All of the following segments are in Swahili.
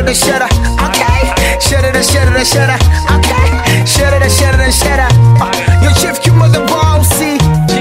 the shutter. Okay, shutter the shutter the shutter. Okay, shutter the shutter the shutter. Uh, Yo chief kimo the bossy.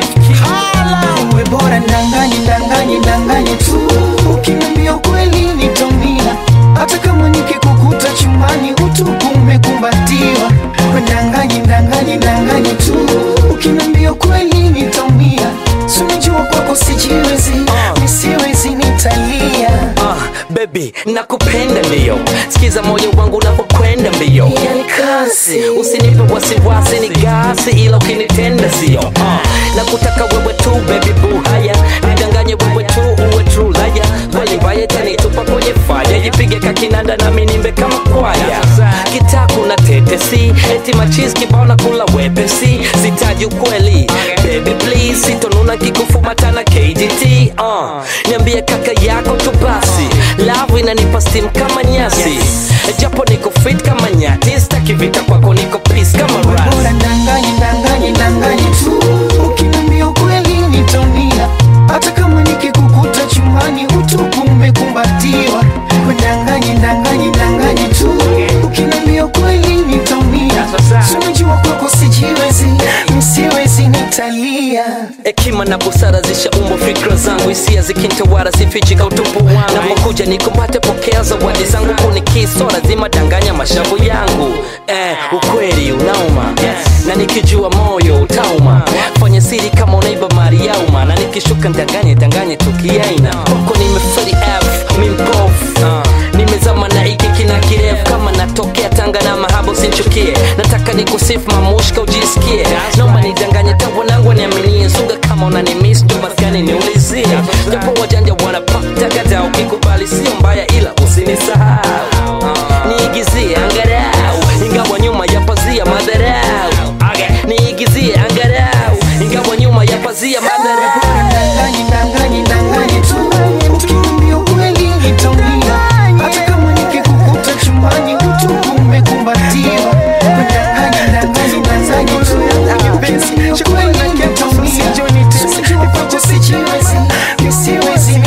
Hala, we bora ndanganye ndanganye ndanganye tu. Ukiniambia ukweli nitaumia, hata kama nikikukuta chumbani utupu umekumbatiwa. We ndanganye ndanganye ndanganye tu. Ukiniambia ukweli nitaumia, si unajua kwako sijiwezi, nisiwezi nitalia. Uh, baby nakupenda ndio sikiza moyo wangu unapokwenda mbio Yani kasi usinipe wasiwasi ni gasi ila ukinitenda sio uh, nakutaka wewe tu baby boo haya nidanganye wewe tu uwe true laya kweli mbaya tanitupa kwenye faya jipige kakinanda na minimbe kama kwaya kitaku na tetesi eti machis kibao na kula wepesi sitaji ukweli baby please sitonuna kikufumatana KGT uh, niambie kaka yako tu basi love inanipa steam kama nyasi japo niko fit kama nyati staki vita kwako niko peace kama bora rasi ndanganye ndanganye ndanganye tu ukiniambia ukweli nitaumia hata kama nikikukuta chumbani utupu umekumbatiwa ndanganye ndanganye ndanganye tu ukiniambia ukweli nitaumia Si unajua kwako sijiwezi msiwezi nitalia hekima na busara zishaumbwa fikra zangu hisia zikintawara sifichika utupu wangu napokuja nikumbate pokea zawadi zangu kunikisora lazima danganya mashavu yangu eh, ukweli unauma na nikijua moyo utauma fanya siri kama unaiba mali ya umma na nikishuka ndanganye danganye tukiaina kwako nimeferi f mimpofu nimezama na iki kina kirefu kama natokea tanga na mahaba usinchukie nataka nikusifu mamushka ujisikie naomba nidanganye tawanangu niaminie sunga kama unanimis ndo maskani niulizie japo wajanja wanapata gada ukikubali sio mbaya ila usinisahau niigizie angarau ingawa nyuma ya pazia madharau niigizie angarau ingawa nyuma ya pazia madharau ndanganye ndanganye ndanganye tu ukiniambia ukweli nitaumia hata kama nikikukuta chumbani utupu umekumbatiwa ndanganye ndanganye ndanganye tu ukiniambia ukweli nitaumia sijua kwako sijiwezi nisiwezi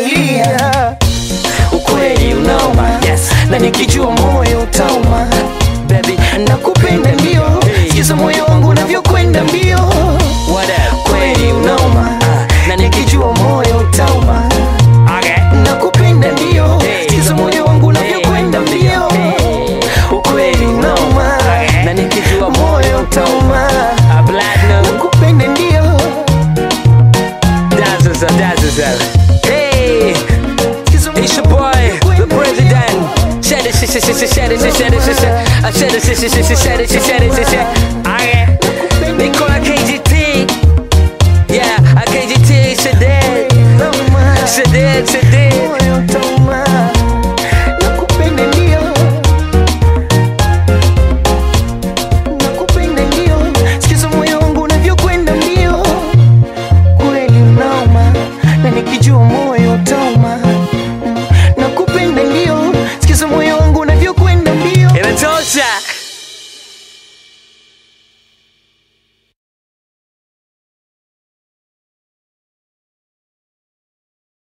nitalia ukweli unauma yes na nikijua moyo utauma baby nakupenda ndio sikiza moyo wangu unavyokwenda mbio what up kweli unauma Ah, na nikijua moyo utauma okay nakupenda ndio sikiza moyo wangu unavyokwenda mbio ukweli unauma na nikijua moyo utauma a platinum nakupenda ndio dazzles up dazzles up hey it's your boy the president shed it shed it shed it shed it shed it shed it I shed it shed it shed it shed it shed it shed it okay they call it KGT yeah a KGT Shadet Shadet Shadet